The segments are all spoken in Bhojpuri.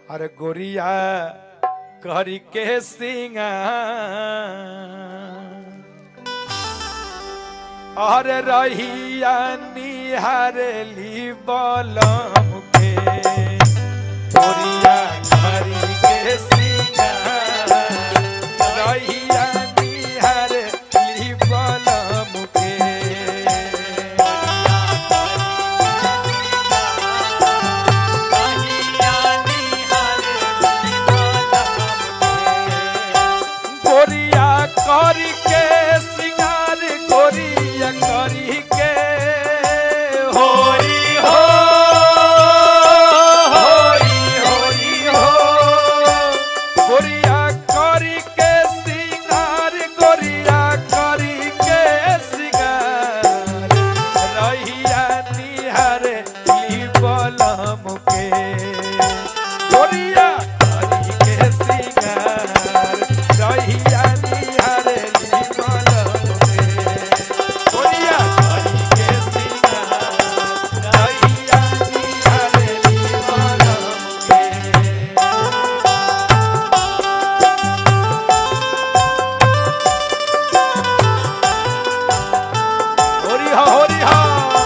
अरे गोरिया करी के सिंगार अरे रहिया निहारली बलम के गोरिया करी के सिंगार रहिया निहारली बलम के गोरिया करी के सिंगार गोरिया करी के होरी हो होरी होरी हो गोरिया करी के सिंगार गोरिया करी के सिंगार रहिया निहार ली बलम के गोरिया करी के सिंगार रहिया निहार ली बलम के गोरिया करी के सिंगार रहिया निहार ली बलम के होरी हा होरी हा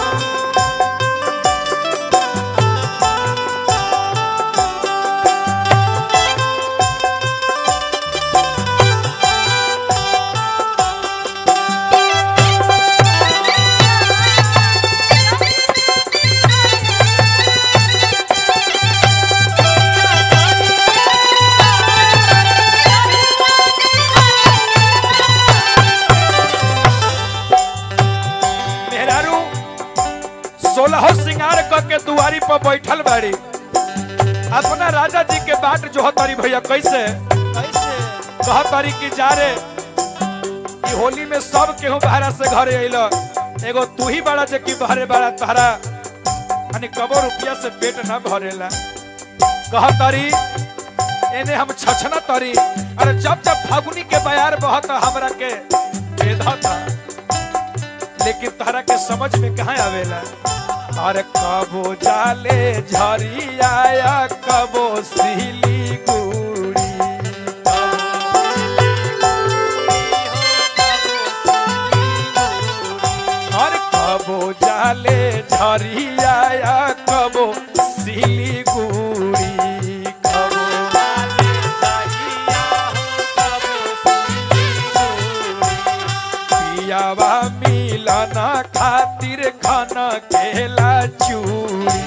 मेहरारू सोलह सिंगार क के दुआरी पर बैठल बाड़ी अपना राजा जी के बाट जो तारी भैया कैसे कह तारी की जा रे ई होली में सब केहू बाहरा से घरे अइल एगो तू ही बड़ा जे की बहरे बड़ा तहरा यानी कबो रुपया से पेट ना भरेला कह तारी एने हम छछना तारी अरे जब जब फागुनी के बयार बहत हमरा के बेधता लेकिन तारा के समझ में कहाँ आवेला अरे कबो जाले झरिया कबो सिली गुड़ी अरे कबो जाले झरिया कबो सिली गुड़ी कबो पियावा मिलना खातिर खाना केला चूड़ी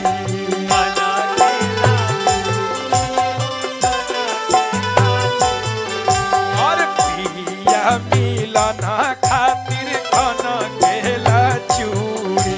और पिया मिलना खातिर खाना केला चूड़ी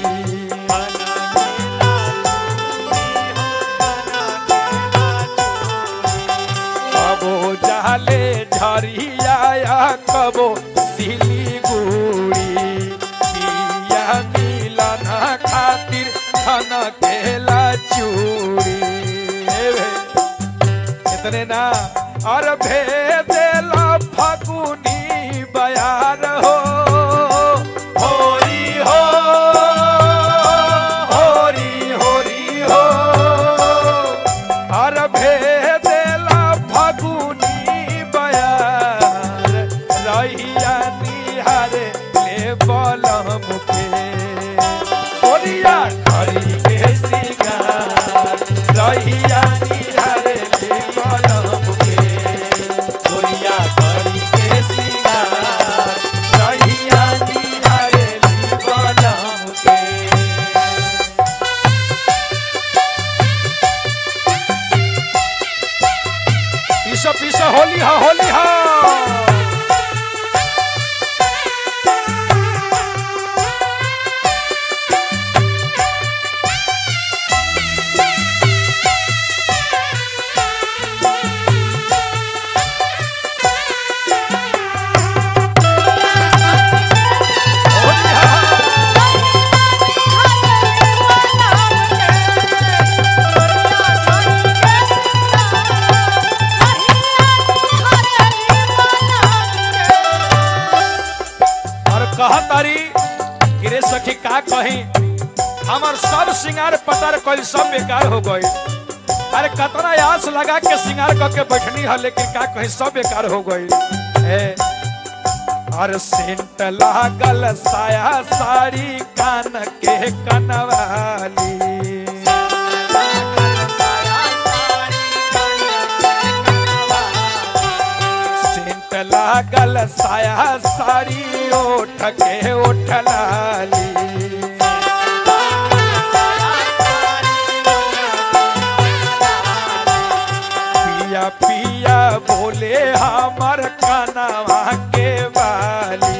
कबो जाले झरिया कबो सिलीगुड़ी पिया मिलना खातिर खाना केला चूड़ी हे भे, इतने ना और भेदेला फगुनी बयार हो होरी हो होरी होरी हो और भेदेला फगुनी बयार रहिया निहारे ले बलम के ओरिया करी के सिंगार रहिया निहारे ले बलम के ओरिया करी के सिंगार रहिया निहारे ले बलम के पीछा पीछा होली हा होली हा होली हा और कह तारी गिरे सखी का कही हमर सब सिंगार पतर कल सब बेकार हो गई अरे कतना आस लगा के सिंगार करके बैठनी है लेकिन का कहीं सब बेकार हो गई ए, और सेंट लागल साया साड़ी कान के कनवाली सेंट लागल साया साड़ी ओठ के ओठ लाली पिया पिया बोले हमर कनवा के वाली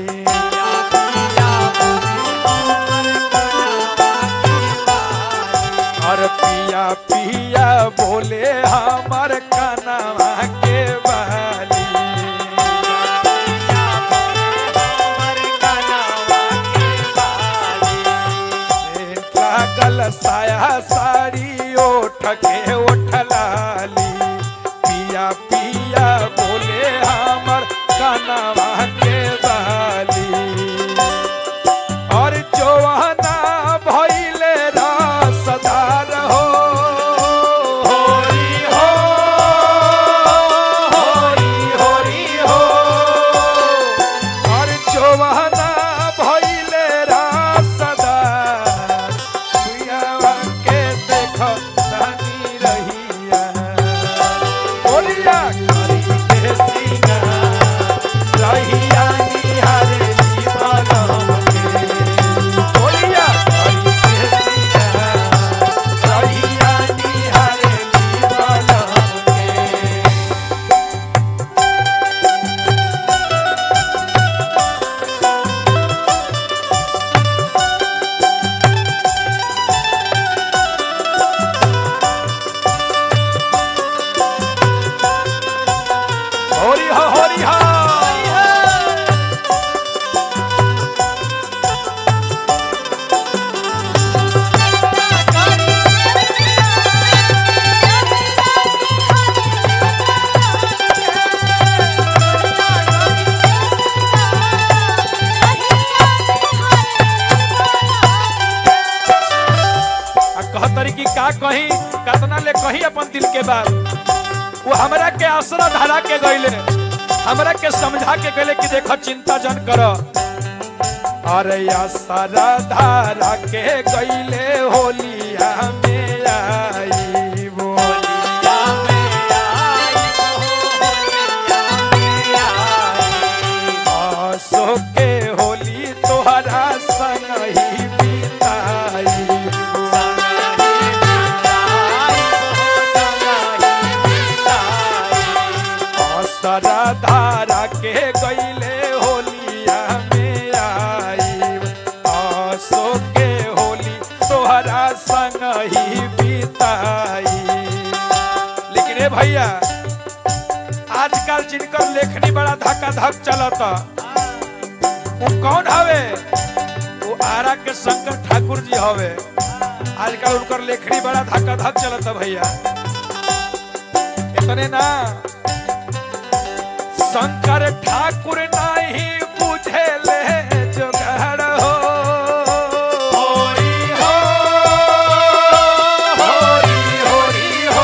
और पिया पिया बोले हमर कनवा के वाली लागल साया साड़ी ओठ के ओठ लाली पिया पिया बोले हमर कनवा के वाली और जवाना भइले रसदार हो होरी हो होरी होरी हो और जवाना भइले रसदार सुइयावा के देख तनी रहिया बोलिया करी के सीना रहिया निहारे दीवाना के बोलिया करी के सीना रहिया निहारे दीवाना के होरी हो होरी हो आ कहतरी कि का कहीं कतना ले कहीं अपन दिल के बात वो हमरा के आसरा धरा के गईले हमरा के समझा के गईले कि देखो चिंता जन कर अरे आसरा धरा के गईले होलिया में आई बोलिया आसो के होली तोहरा संग ही बिताई असरा धारा के गईले होलिया में आई आसो के होली तोहरा संग ही बिताई लेकिन ए भैया आजकल जिनकर लेखनी बड़ा धक्का धक चलता वो कौन हवे वो आरा के शंकर ठाकुर जी हवे आजकल उनकर लेखनी बड़ा धक्का धक चलता भैया इतने ना शंकर ठाकुर नहीं बुझे ले जोगाड़ हो होरी हो होरी होरी हो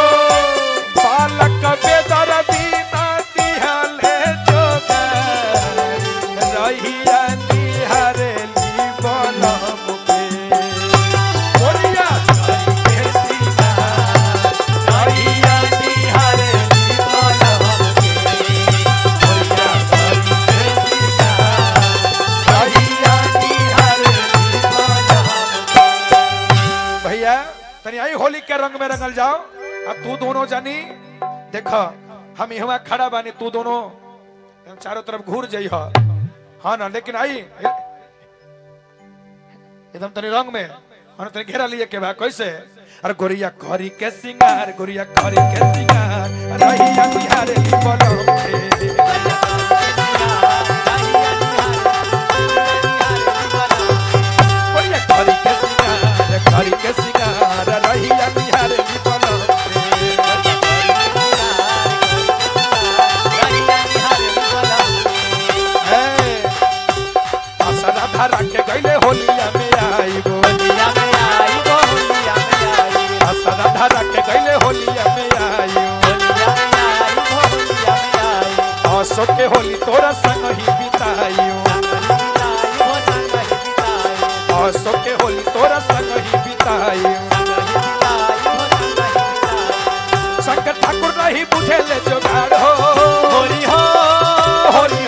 बालक बेदर दीना दिहले जोगाड़ रहिया निहरेली बनम के बोलिया के सीना रहिया निहरेली बनम के बोलिया के सीना रहिया निहरेली बनम के। भैया तनी आई होली के रंग में रंगल जाओ अब तू दोनों जानी देखो हम यहाँ खड़ा बानी तू दोनों चारों तरफ घूर जाइ हाँ ना लेकिन आई एकदम तनी रंग में हाँ तनी घेरा लिए के बा कैसे अरे गोरिया करी के सिंगार गोरिया करी के सिंगार रहिया बिहारे ली बोलो गोरिया करी के सिंगार करी के सिंगार रहिया बिहारे ली बोलो असरा धरा के गईले होलिया में आई गो असरा धरा के गईले असो के होली तोरा संग ही बिताइयो असो के होली तोरा संग ही बिताइयो शंकर ठाकुर नहीं बुझे ले जोगाड़ हो होली हो होली